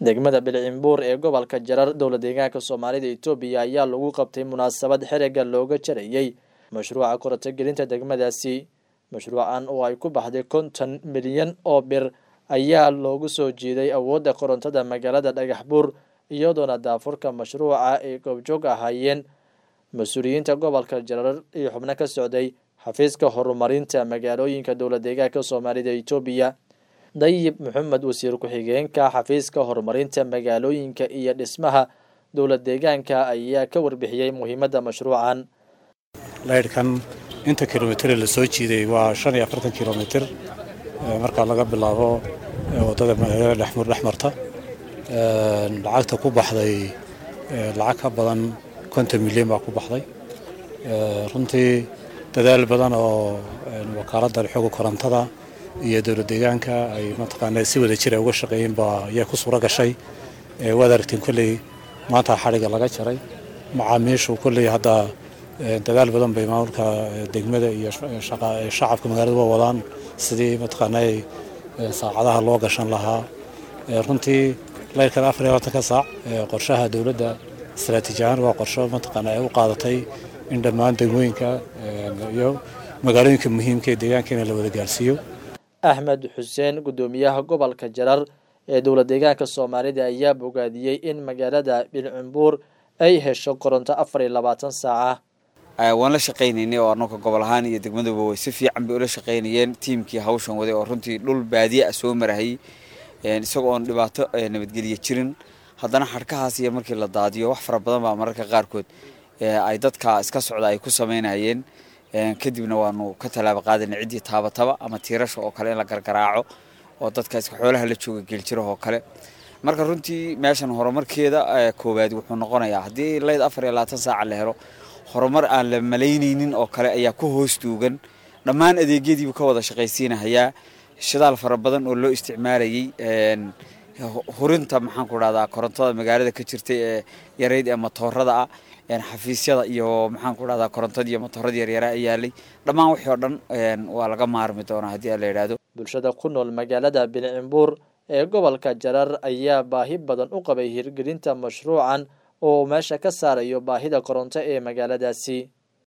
degmada bilcimbuur ee gobolka jarar dowla deegaanka soomaalida etoobiya ayaa lagu qabtay munaasabad xerega looga jarayey mashruuca korontogelinta degmadaasi mashruucan oo ay ku baxday konton milyan oo bir ayaa loogu soo jiiday awoodda korontada magaalada dhagax buur iyadoona daafurka mashruuca ay goobjoog ahaayeen mas-uuliyiinta gobolka jarar iyo xubno ka socday xafiiska horumarinta magaalooyinka dowla deegaanka soomaalida etoobiya dayib maxamed wasiir ku-xigeenka xafiiska horumarinta magaalooyinka iyo dhismaha dowla deegaanka ayaa ka warbixiyey muhiimadda mashruucan laydhkan inta kilomitare la soo jiiday waa shan iyo afartan kilomitir markaa laga bilaabo waddada magaalada dhexmur dhexmarta lacagta ku baxday lacag ka badan konton milyan baa ku baxday runtii dadaal badan oo wakaaladda xooga korontada iyo dowla deegaanka ay mataqaana si wada jira uga shaqeeyeen baa ayaa ku suuro gashay waad aragteen kolley maanta xadhigga laga jaray macaamiishu kolley hadda dadaal badan bay maamulka degmada iyo shacabka magaalada waa wadaan sidii mataqaanaa saacadaha loo gashan lahaa runtii layrkan afar iyo labaatanka saac qorshaha dowladda istaraatiiji ahaan waa qorsho mataqaana ay u qaadatay in dhammaan degmooyinka iyo magaalooyinka muhiimka ee deegaanka in la wada gaarsiiyo axmed xuseen guddoomiyaha gobolka jarar ee dowla deegaanka soomaalida ayaa bogaadiyey in magaalada bilcumbuur ay hesho koronto afar iyo labaatan saaca waan la shaqaynaynay oo annaga gobol ahaan iyo degmaduba way si fiican bay ula shaqaynayeen tiimkii hawshan waday oo runtii dhul baadiye ah soo marahayy isagoo oon dhibaato nabadgelya jirin haddana xadhkahaas iyo markii la daadiyo wax fara badan baa mararka qaarkood ay dadka iska socda ay ku samaynayeen kadibna waanu ka tallaaba qaadana ciddii taabataba ama tiirasha oo kale in la gargaraaco oo dadka iska xoolaha la jooga geeljira oo kale marka runtii meeshan horumarkeeda koowaad wuxuu noqonayaa haddii layd afar iyo labaatan saaca la helo horumar aan la malaynaynin oo kale ayaa ku hoos duugan dhammaan adeegyadiibu ka wada shaqaysiinahayaa shidaal fara badan oo loo isticmaalayay hurinta maxaan ku dhahdaa korontada magaalada ka jirtay ee yarayd ee matoorada ah xafiisyada iyo maxaan ku dhahdaa korontadii iyo matoorada yaryara yaalay dhammaan wixii oo dhan waa laga maarmi doonaa haddii la yidhaahdo bulshada ku nool magaalada bilcimbuur ee gobolka jarar ayaa baahi badan u qabay hirgelinta mashruucan oo meesha ka saarayo baahida koronto ee magaaladaasi